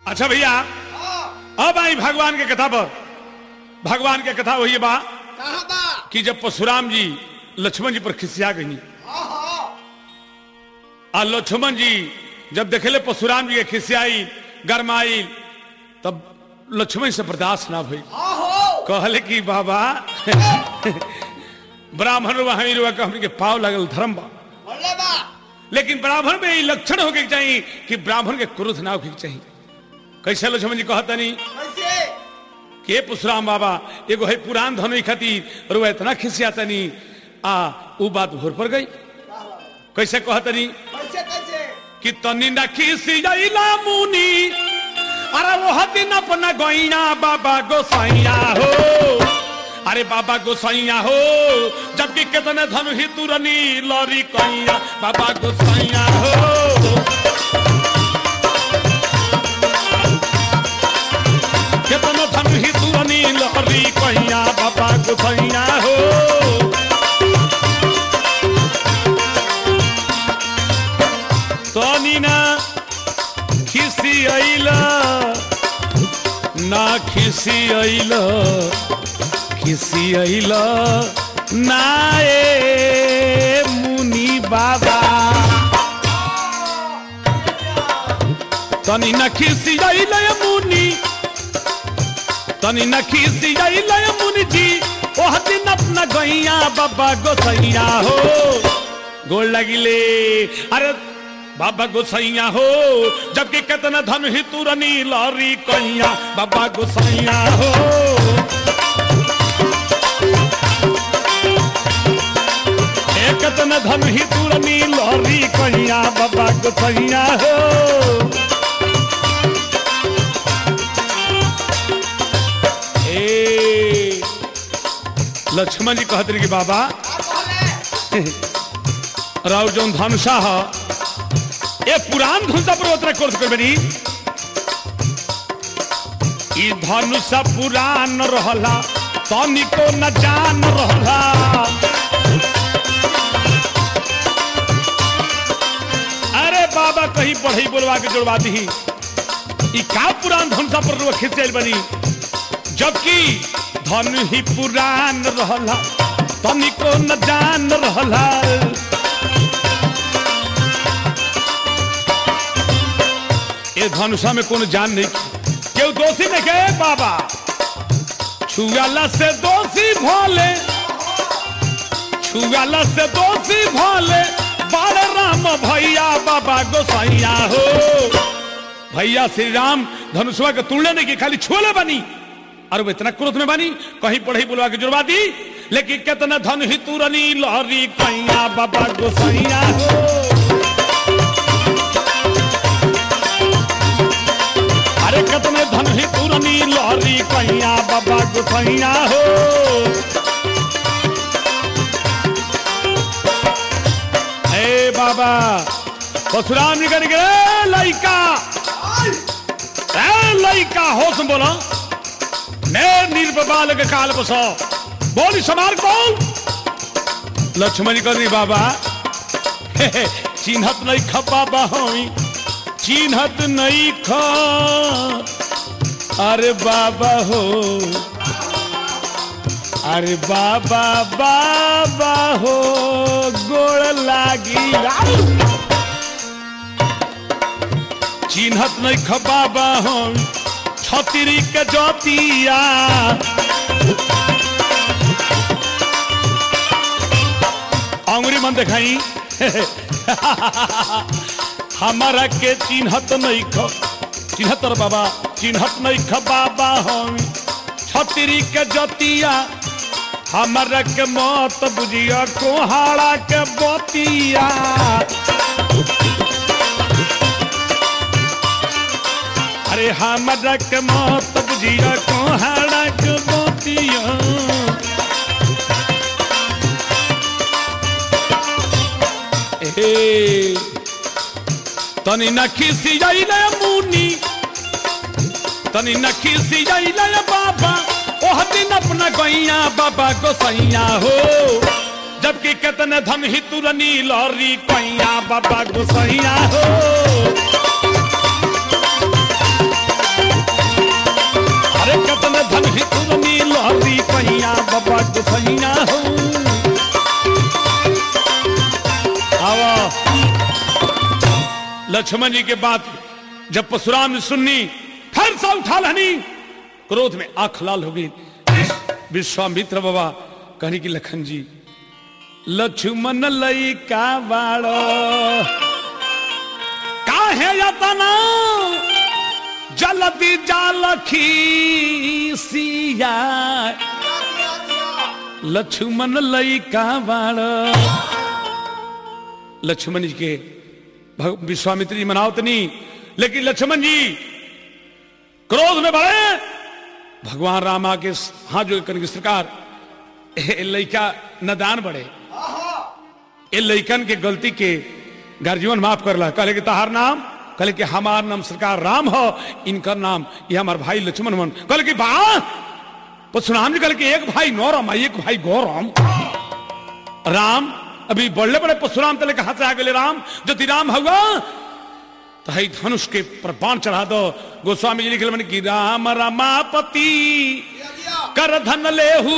अच्छा भैया अब आई भगवान के कथा पर भगवान के कथा वही बा कहाँ बा कि जब परशुराम जी लक्ष्मण जी पर खिसिया गई आ लक्ष्मण जी जब देखले परशुराम जी के खिसियाई गरमाई तब लक्ष्मण से बर्दाश्त ना भई आहो कहले कि बाबा ब्राह्मण वहां रुआ के हमनी के पाव लगल धर्म बा बोले बा लेकिन ब्राह्मण में ई लक्षण होके के चाहिए कि ब्राह्मण के क्रोध ना होके के चाहिए कैसे लक्ष्मण जी कहतनी कैसे के पुसराम बाबा एगो है पुरान धनई खातिर रुआ इतना खिसियातनी आ उ बात भोर पर गई कैसे कहतनी कैसे कैसे कि तनी न खिसियाइला मुनी अरे वो दिन अपना गैया बाबा गोसाइया हो अरे बाबा गोसाइया हो जबकि कितने धन ही तुरनी लरी कैया बाबा गोसाइया हो कितने धन ही तुरनी लरी कैया बाबा गोसाइया हो तनी ना खिसी अइला ना खिसी अइला खिसी अइला ना ए मुनि बाबा तनी न खिसी अइला ए मुनि तनी न खिसी अइला ए मुनि जी ओह दिन अपना गैया बाबा गोसैया हो गोड़ लगिले अरे बाबा गोसैया हो जबकि कितना धन ही तुरनी लरी कैया बाबा गोसैया हो ए कितना धन ही तुरनी लरी कैया बाबा गोसैया हो ए लक्ष्मण जी कहते रहे कि बाबा का कहले राव जौन धनुषा ह ए पुरान धनुषा पर उतरा कोर्स कर बनी ई धनुषा पुरान रहला तनिको न जान रहला अरे बाबा कहीं पढ़ई बोलवा के जोड़वा दी ई का पुरान धनुषा पर रुआ खींच जाइल बनी जबकि धन ही पुरान रहला तनिको न जान रहला ये धनुषा में कोनो जान नहीं केहू दोषी नहीं के बाबा छुआला से दोषी भोले छुआला से दोषी भोले बारे राम भैया बाबा गोसाइया हो भैया श्री राम धनुषवा के तुलने नहीं की खाली छोले बनी और वो इतना क्रोध में बनी कहीं पढ़ी बुलवा के जुड़वा दी लेकिन कितना धन ही तुरनी लहरी कैया बाबा गोसाइया हो अरे कितने धन ही तुरनी लहरी कैया बाबा गोसाइया हो ए बाबा परशुराम जी कर गए लइका ए लइका होश में बोला मैं निर्बल के काल बसो बोली समार कौन लक्ष्मण जी कर बाबा चिन्हत नहीं खपा बाहोई चिन्हत नहीं ख अरे बाबा हो अरे बाबा बाबा हो गोड़ लागी चिन्हत नहीं ख बाबा हो छतरी के जोतिया अंगुरी मन दिखाई हमारा के चिन्हत नहीं ख चिन्हत रे बाबा चिन्हत नहीं ख बाबा हम छतरी के जतिया हमारा के मत बुझिया कोहाड़ा के बतिया अरे हमारा के मत बुझिया कोहाड़ा के बतिया ए तनी न खिसी जाइले मुनी तनी न खिसी जाइले बाबा ओह दिन अपना गैया बाबा गोसैया हो जबकि कितने धन ही तुरनी लरी कैया बाबा गोसैया हो लक्ष्मण जी के बात जब परशुराम ने सुननी फिर सा उठा लहनी क्रोध में आंख लाल हो गई विश्वामित्र बाबा कहने की लखन जी लक्ष्मण लई का बाड़ो काहे यतना जलती जालखी सिया दिया दिया लक्ष्मण लई का बाड़ो लक्ष्मण जी के भग- विश्वामित्र जी मनावत नहीं लेकिन लक्ष्मण जी क्रोध में बढ़े भगवान राम आके हाथ जो करके सरकार ए लइका नदान बढ़े ए लइकन के गलती के गर्जीवन माफ करला कहले कि तहार नाम कहले कि हमार नाम सरकार राम हो इनका नाम ये हमार भाई लक्ष्मण मन कहले कि बा परशुराम जी कहले कि एक भाई नौरम एक भाई गौरम राम अभी बड़े बड़े परशुराम तले कहा से आ गए राम जो राम हुआ तो हई धनुष के पर बाण चढ़ा दो गोस्वामी जी लिखल मन की राम रमापति दिया दिया कर धन लेहू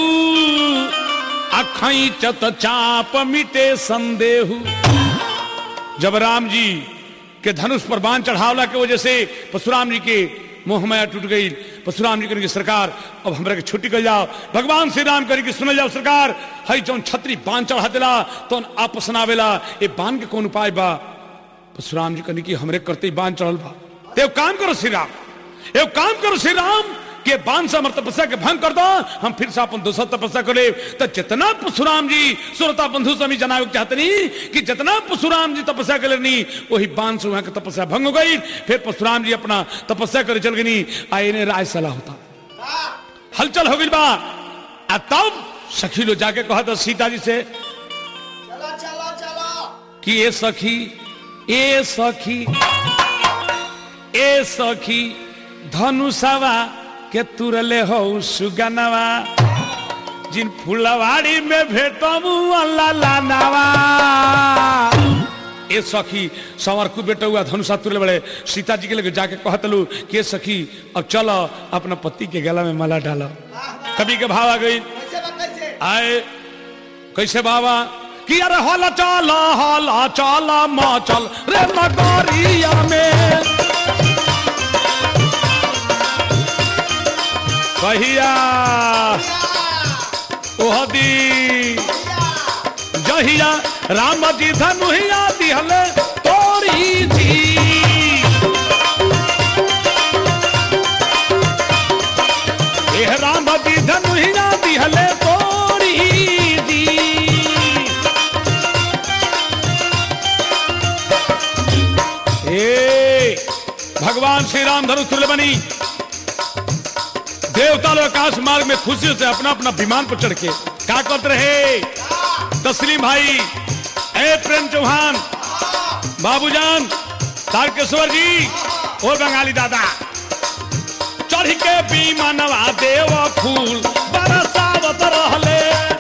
अखई चत चाप मिटे संदेहू जब राम जी के धनुष पर बाण चढ़ावला के वजह से परशुराम जी के मोह माया टूट गई परशुराम जी करेंगे सरकार अब हमरा के छुट्टी कर जाओ भगवान श्री राम करेंगे सुन जाओ सरकार हई जौन छतरी बाण चढ़ा दिला तो आपस ना आवेला ए बाण के कौन उपाय बा परशुराम जी कहने की हमरे करते ही बांध चढ़ल बा ते एगो काम करो श्री राम एगो काम करो श्री राम के बांध से हमर तपस्या के भंग कर दो हम फिर से अपन दोसर तपस्या करे तो जितना परशुराम जी सुरता बंधु स्वामी जनावे के चाहतनी कि जितना परशुराम जी तपस्या करे नहीं वही बांध से वहां की तपस्या भंग हो गई फिर परशुराम जी अपना तपस्या करे चल गई आए ने राय सलाह होता हाँ हलचल हो गई बा आ तब सखी लो जाके कहा था सीता जी से चलो चलो चलो कि ए सखी ए सखी ए सखी धनुषवा के तुरले हो सुगनवा जिन फुलवाड़ी में भेटमू लालानवा ए सखी संवर को बेटा हुआ धनुषा तुरले बड़े सीता जी के लगे जाके कहतलू कि ए सखी अब चलो अपना पति के गला में माला डालो कभी के भाव आ गई कैसे बा कैसे आए कैसे बाबा कि अरे हल चल हल चल म चल रे नगरिया में कहिया ओह दी जहिया राम जी धनुहिया दिहले तोरी जी एह राम जी धनुहिया दिहले तोरी जी ए भगवान श्री राम धनुष तुल्य बनी देवता लोग आकाश मार्ग में खुशियों से अपना अपना विमान पर चढ़ के क्या करते रहे तस्लीम भाई ए प्रेम चौहान बाबूजान तारकेश्वर जी और बंगाली दादा चढ़ के विमानवा देव फूल बरसावत रहले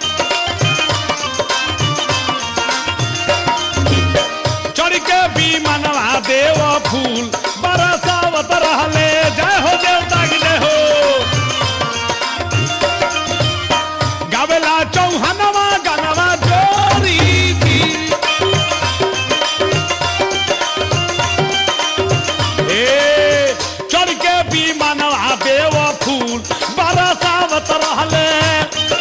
चढ़ के विमानवा देव फूल बरसावत रहले जय हो देवता की जय हो गावेला चौहानवा गानवा जोरी थी ए चढ़ के विमानवा देव फूल बरसावत रहले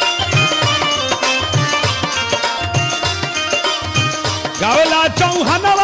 गावेला चौहानवा